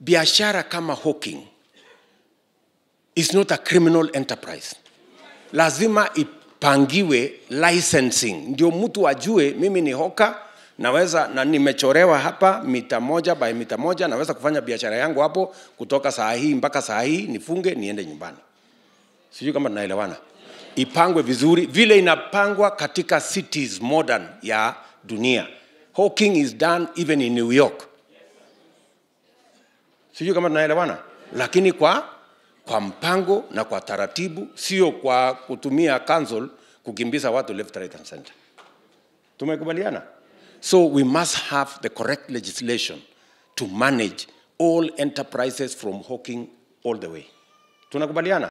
biashara kama hawking is not a criminal enterprise lazima ipangiwe licensing ndio mtu ajue mimi ni hoka naweza na nimechorewa hapa mita moja by mita moja naweza kufanya biashara yangu hapo kutoka saa hii mpaka saa hii nifunge niende nyumbani sijui kama tunaelewana ipangwe vizuri vile inapangwa katika cities modern ya dunia hawking is done even in new york sijui kama tunaelewana lakini kwa kwa mpango na kwa taratibu sio kwa kutumia council kukimbiza watu left right and center tumekubaliana so we must have the correct legislation to manage all enterprises from hawking all the way tunakubaliana